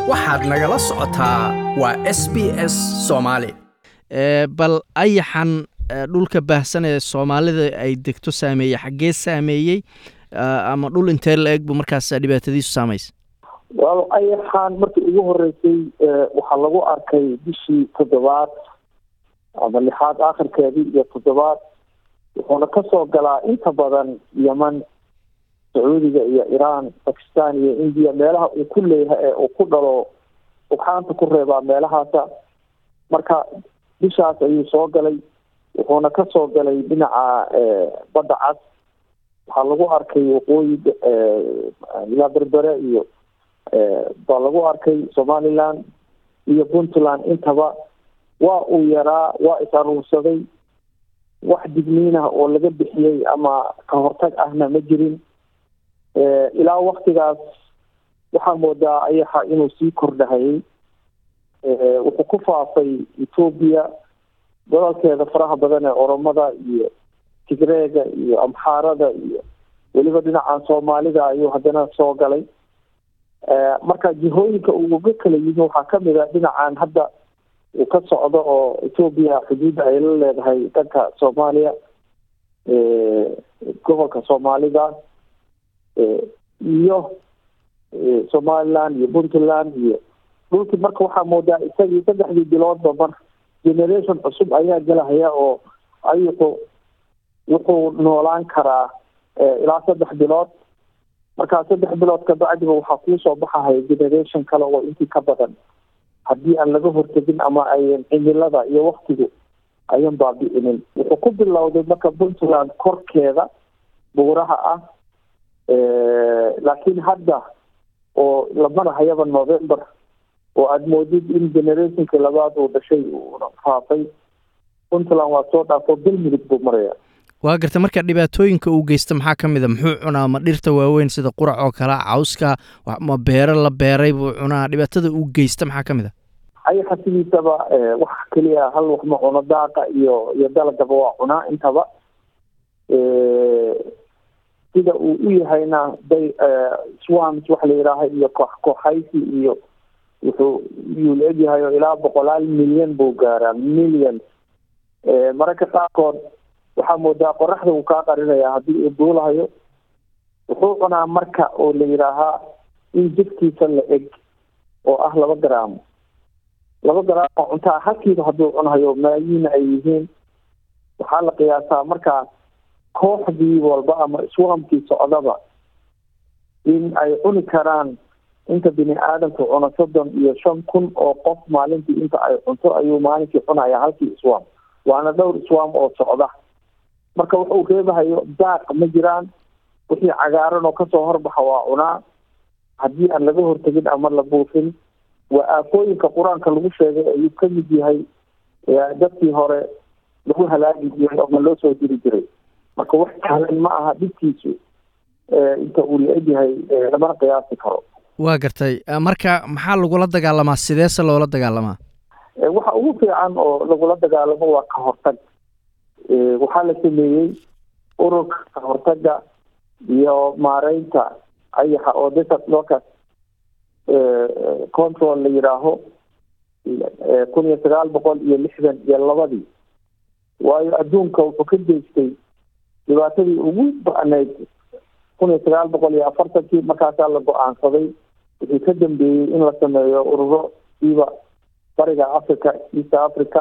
waxaad nagala socotaa waa s b s soomaali bal ayaxan dhulka baahsan ee soomaalida ay degto saameeyey xaggee saameeyey ama dhul intee la eg bu markaas dhibaatadiisu saamaysa wal ayaxaan markii ugu horeysay waxaa lagu arkay bishii toddobaad ama lixaad akhirkeedii iyo toddobaad wuxuuna kasoo galaa inta badan yeman sacuudiga iyo iran bakistan iyo indiya meelaha uu ku leeyahay ee uu ku dhalo ugxaanta ku reebaa meelahaasa marka bishaas ayuu soo galay wuxuuna kasoo galay dhinaca badda cas waxaa lagu arkay waqooyi ilaa berbere iyo baa lagu arkay somaliland iyo puntland intaba waa uu yaraa waa is aruursaday wax digniin ah oo laga bixiyey ama ka hortag ahna ma jirin ilaa waktigaas waxaa moodaa ayaxa inuu sii kordhahayay wuxuu ku faafay etoobiya gobolkeeda faraha badan ee oromada iyo tigreega iyo amxaarada iyo weliba dhinacan soomaalida ayuu haddana soo galay marka jihooyinka uu uga kala yimi waxaa kamid a dhinacan hadda uu ka socdo oo etoobiya xuduudda ay la leedahay dhanka soomaaliya gobolka soomaalida iyo somaliland iyo puntland iyo dhulkii marka waxaa moodaa isagii saddexdii biloodba mar generation cusub ayaa galahaya oo ayuxu wuxuu noolaan karaa ilaa saddex bilood markaa saddex bilood kabacdiba waxaa kuusoo baxahaya generation kale oo intii ka badan haddii aan laga hortegin ama ayan cimilada iyo waktigu ayan baabi'inin wuxuu ku bilowday marka puntland korkeeda buuraha ah laakiin hadda oo la marahayaba november oo aada moodid in generationka labaad uu dhashay uuna faafay puntland waa soo dhaafo galmudug buu maraya waa garta marka dhibaatooyinka uu geysta maxaa ka mid a muxuu cunaa ma dhirta waaweyn sida qurac oo kale cawska ma beero la beeray buu cunaa dhibaatada uu geysta maxaa ka mid a ayaxa sidiisaba wax keliya hal wax ma cuno daaqa iyo iyo dalagaba waa cunaa intaba sida uu u yahayna day swams waxa la yidhaaha iyo koox kooxaysi iyo wuxuu yuu la egyahay oo ilaa boqolaal milyan buu gaaraa million mararka qaarkood waxaa moodaa qoraxda uu kaa qarinaya haddii uu duulahayo wuxuu cunaa marka oo la yidhaahaa in jidkiisa la eg oo ah laba garaamo laba garaam oo cuntaa halkiiba hadduu cunahayo malaayiina ay yihiin waxaa la qiyaasaa markaa kooxdii walba ama swamkii socdaba in ay cuni karaan inta bini aadamku cuno soddon iyo shan kun oo qof maalintii inta ay cunto ayuu maalinkii cunaya halkii swam waana dhowr swam oo socda marka wuxuu reebahayo daaq ma jiraan wixii cagaaran oo kasoo horbaxa waa cunaa haddii aan laga hortegin ama la buufin waa aafooyinka qur-aanka lagu sheegay ayuu ka mid yahay dadkii hore lagu halaagi jiray ama loo soo diri jiray marka wax sahlan ma aha dhibkiisu inta uu la egyahay lamana qiyaasi karo waa gartay marka maxaa lagula dagaalamaa sideese loola dagaalamaa waxa ugu fiican oo lagula dagaalamo waa ka hortag waxaa la sameeyey ururka ka hortaga iyo maareynta ayaxa oo desert locus control la yidhaaho kun iyo sagaal boqol iyo lixdan iyo labadii waayo adduunka wuxuu ka geystay dhibaatadii ugu ba'nayd kun iyo sagaal boqol iyo afartankii markaasaa la go-aansaday wixii ka dambeeyey in la sameeyo ururo siiba bariga africa east africa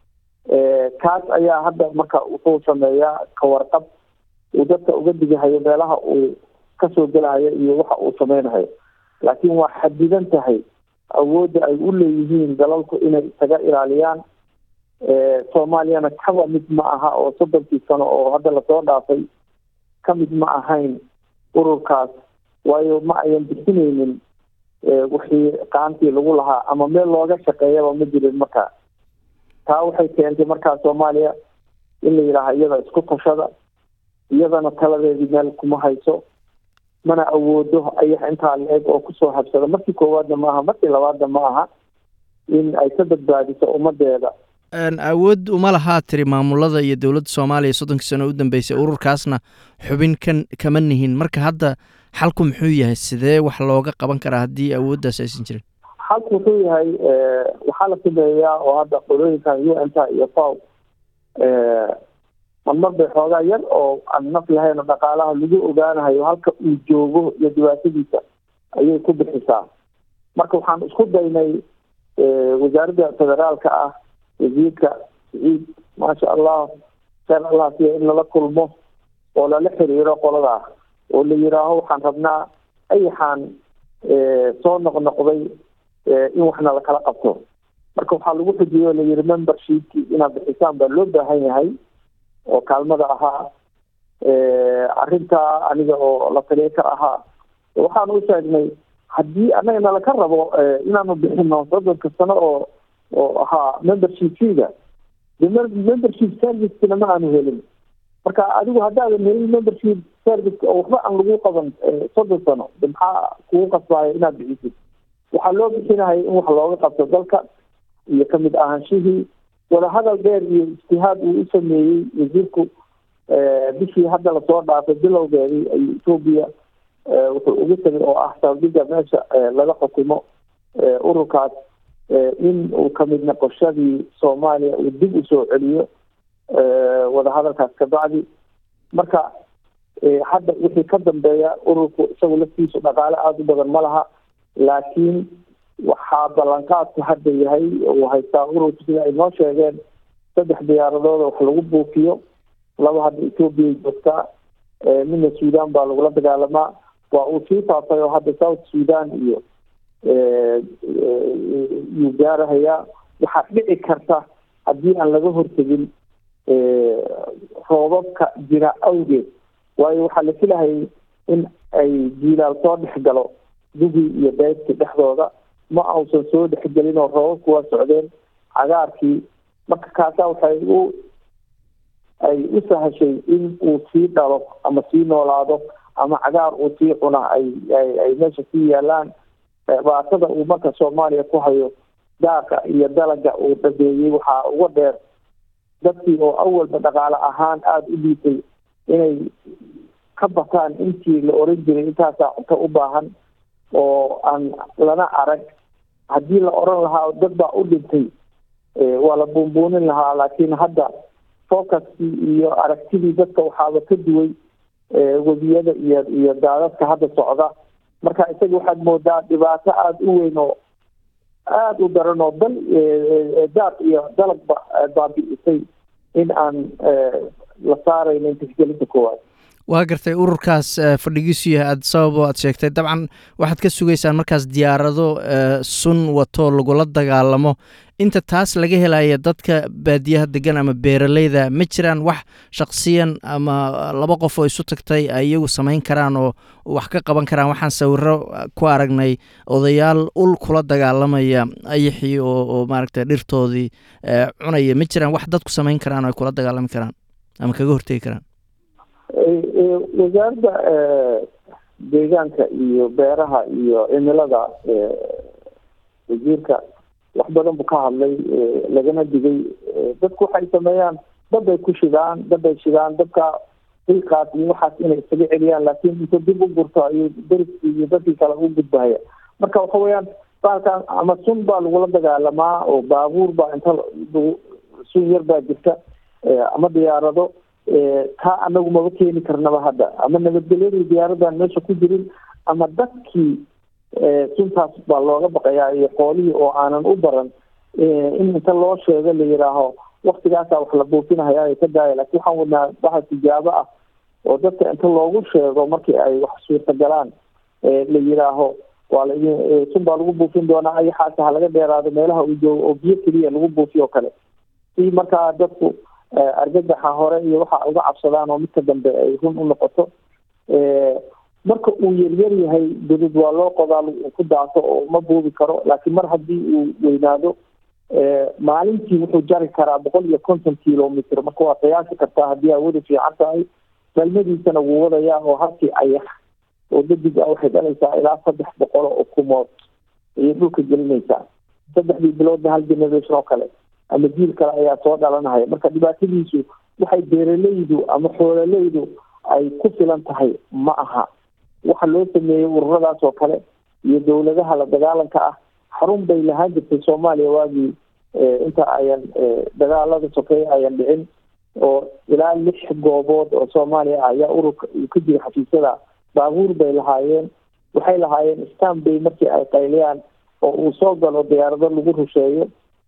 kaas ayaa hadda marka wuxuu sameeyaa kawarqab uu dadka uga digahayo meelaha uu kasoo gelahayo iyo waxa uu sameynahayo laakiin waa xadidan tahay awoodda ay u leeyihiin dalalku inay isaga ilaaliyaan soomaaliyana kaba mid ma aha oo soddonkii sano oo hadda lasoo dhaafay ka mid ma ahayn ururkaas waayo ma ayan bixineynin wixii qaantii lagu lahaa ama meel looga shaqeeyaba ma jirin markaa taa waxay keentay markaa soomaaliya in la yidhaaha iyada isku tashada iyadana taladeedii meel kuma hayso mana awoodo ayax intaa la eg oo kusoo habsada markii koowaadna ma aha markii labaadna ma aha in ay ka badbaadiso ummadeeda awood uma lahaa tiri maamulada iyo dowladda soomaaliya soddonkii sano u dambeysay ururkaasna xubin kan kama nihin marka hadda xalku muxuu yahay sidee wax looga qaban karaa haddii awooddaas aysan jirin xalku wuxuu yahay waxaa la sameeyaa oo hadda qolooyinkan u n ta iyo faw marmar bay xoogaa yar oo aan naf lahayn oo dhaqaalaha lagu ogaanahayo halka uu joogo iyo dhibaatadiisa ayay ku bixisaa marka waxaan isku daynay wasaaradda federaalka ah wasiirka siciid maasha allah kheyr allah siya in lala kulmo oo lala xiriiro qoladaa oo la yiraaho waxaan rabnaa ayaxaan soo noqnoqday in waxna lakala qabto marka waxaa lagu xujiyey oo layiri membershipki inaad bixisaan baa loo baahan yahay oo kaalmada ahaa arrintaa aniga oo la taliya ka ahaa waxaan u sheegnay haddii annaga nalaka rabo inaanu bixino soddonka sano oo oo ahaa membership figa de membership servicekina ma aanu helin marka adigu haddaadan helin membership service oo waxba aan lagu qaban soddon sano de maxaa kugu qasbaayo inaad bixisid waxaa loo bixinahay in wax looga qabto dalka iyo kamid ahaanshihii wadahadal dheer iyo ijtihaad uu u sameeyey wasiirku bishii hadda lasoo dhaafay bilowgeedii ay etoobiya wuxuu ugu tegay oo ah saldhiga meesha laga xukumo ururkaas in uu kamid noqoshadii soomaaliya uu dib usoo celiyo wadahadalkaas kabacdi marka hadda wixii ka dambeeya ururku isagu laftiisu dhaqaale aada u badan ma laha laakiin waxaa ballanqaadku hadda yahay uu haystaa ururku sida ay noo sheegeen saddex diyaaradooda wax lagu buufiyo laba hadda ethoobiya joogtaa midna sudan baa lagula dagaalamaa waa uu sii faafay oo hadda south sudan iyo yuu gaarahayaa waxaa dhici karta haddii aan laga hortegin roobabka jira awgeed waayo waxaa la filahayay in ay jiilaal soo dhex galo dugii iyo beydkii dhexdooda ma ausan soo dhexgelin oo roobabku waa socdeen cagaarkii marka kaasaa waxay u ay u sahashay in uu sii dhalo ama sii noolaado ama cagaar uu sii cuna ay ay ay meesha sii yaalaan baatada uu marka soomaaliya ku hayo daaqa iyo dalaga uu dhabeeyey waxaa uga dheer dadkii oo awalba dhaqaale ahaan aada u dhiitay inay ka bataan intii la oran jiray intaasaa cunto u baahan oo aan lana arag haddii la oran lahaa dad baa u dhintay waa la buunbuunin lahaa laakiin hadda focuskii iyo aragtidii dadka waxaaba ka duway webiyada iyo iyo daadadka hadda socda marka isaga waxaad moodaa dhibaato aada u weyn oo aada u daran oo dal daaq iyo dalagba baabi'isay in aan la saaraynin tixgelinta koowaad waa gartay ururkaas fadhigiisu yahay aad sabab oo aad sheegtay dabcan waxaad ka sugaysaan markaas diyaarado sun wato lagula dagaalamo inta taas laga helaya dadka baadiyaha degan ama beeraleyda ma jiraan wax shaksiyan ama laba qof oo isu tagtay ay iyagu samayn karaan oo wax ka qaban karaan waxaan sawiro ku aragnay odayaal ul kula dagaalamaya ayaxii oo oo maaragtay dhirtoodii cunaya ma jiraan wax dadku samayn karaan oo ay kula dagaalami karaan ama kaga hortegi karaan wasaaradda deegaanka iyo beeraha iyo cimilada wasiirka wax badan buu ka hadlay lagana digay dadku waxay sameeyaan dad ay ku shidaan dad ay shidaan dadka hilkaas iyo waxaas inay isaga celiyaan laakiin inta dib u gurto ayuu dariskii iyo dadkii kale u gudbahaya marka waxa weeyaan baalkan ama sun baa lagula dagaalamaa oo baabuur baa inta sun yar baa jirta ama diyaarado taa anagu maba keeni karnaba hadda ama nabadgelyadii diyaaradan meesha ku jirin ama dadkii suntaas baa looga baqayaa iyo xoolihii oo aanan u baran in inta loo sheego la yidhaaho waktigaasa wax la buufinahaya ay ka daaya lakin waxaan wadnaa waxa tijaabo ah oo dadka inta loogu sheego markii ay wax suurtagalaan la yidhaaho waa la sun baa lagu buufin doonaa ayaxaasa ha laga dheeraado meelaha uu joogo oo biyo keliya lagu buufiyo kale si markaa dadku argagaxa hore iyo waxa uga cabsadaan oo midka dambe ay run u noqoto marka uu yaryar yahay dudud waa loo qodaa ku daaso oo ma buubi karo laakiin mar haddii uu weynaado maalintii wuxuu jari karaa boqol iyo konton kilomitr marka waa qiyaasi kartaa haddii hawadu fiican tahay galmadiisana wuu wadayaa oo halkii ayax oo dadig ah waxay dhalaysaa ilaa saddex boqol oo ukumood ayay dhulka gelinaysaa saddexdii biloodna hal generation oo kale ama jiil kale ayaa soo dhalanahaya marka dhibaatadiisu waxay beeraleydu ama xoololeydu ay ku filan tahay ma aha waxa loo sameeyey ururadaas oo kale iyo dowladaha la dagaalanka ah xarun bay lahaan jirtay soomaaliya waagii inta ayan dagaalada sokeeye ayan dhicin oo ilaa lix goobood oo soomaaliya ah ayaa ururka ka jira xafiisyada baabuur bay lahaayeen waxay lahaayeen stanbay markii ay qayliyaan oo uu soo galo diyaarado lagu rusheeyo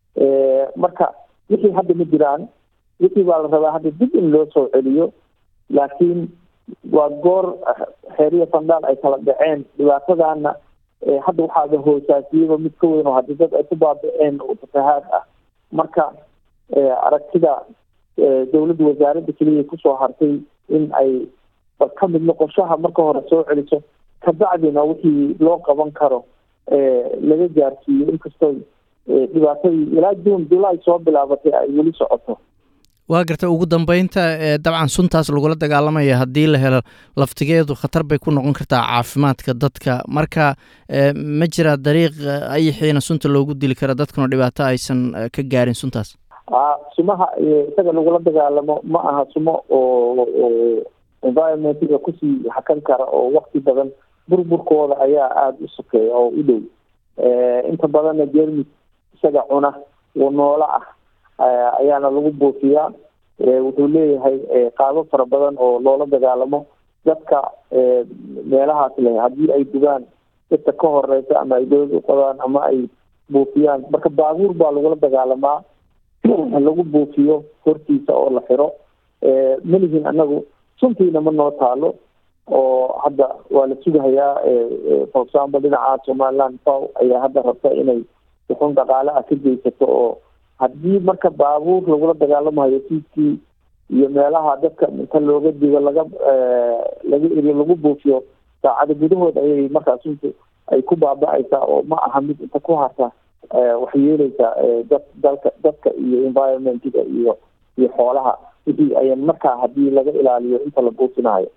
marka wixii hadda ma jiraan wixii baa la rabaa hadda dib in loo soo celiyo laakiin waa goor xeeriya fandhaal ay kala dhaceen dhibaatadana hadda waxaaba hoosaasiyaba mid ka weyn oo haddii dad ay ku baaba-een oo fatahaad ah marka aragtida dowladda wasaaradda keliya kusoo hartay in ay bal ka mid noqoshaha marka hore soo celiso kabacdina wixii loo qaban karo laga gaarsiiyo inkastoo dhibaatadii ilaa june july soo bilaabatay ay weli socoto waa garta ugu dambeynta dabcan suntaas lagula dagaalamaya haddii la helo laftigeedu khatar bay ku noqon kartaa caafimaadka dadka marka ma jira dariiq ayaxiina sunta loogu dili kara dadkuna dhibaato aysan ka gaarin suntaas sumaha isaga lagula dagaalamo ma aha sumo oo environmentiga kusii hakan kara oo wakti badan burburkooda ayaa aada u sokeeya oo u dhow inta badanna jermis isaga cuna oo noolo ah ayaana lagu buufiyaa wuxuu leeyahay qaabo fara badan oo loola dagaalamo dadka meelahaas leh haddii ay dugaan dadka ka horeysa ama ay dowlad uqodaan ama ay buufiyaan marka baabuur baa lagula dagaalamaa lagu buufiyo hortiisa oo la xiro malihin anagu suntiina ma noo taalo oo hadda waa la sugahayaa for example dhinaca somaliland faw ayaa hadda rabta inay wuxun dhaqaale ah ka geysato oo haddii marka baabuur lagula dagaalamayo siidkii iyo meelaha dadka inta looga digo laga laga eriyo lagu buufiyo saacada gudahood ayay markaa suntu ay ku baaba-aysaa oo ma aha mid inta ku harta waxay yeeleysaa dad dalka dadka iyo environmentiga iyo iyo xoolaha wixii ayan markaa haddii laga ilaaliyo inta la buufinayo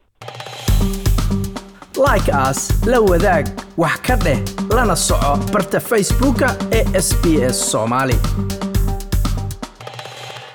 like as la wadaag wax ka dheh lana soco barta facebooka ee sb s soomaali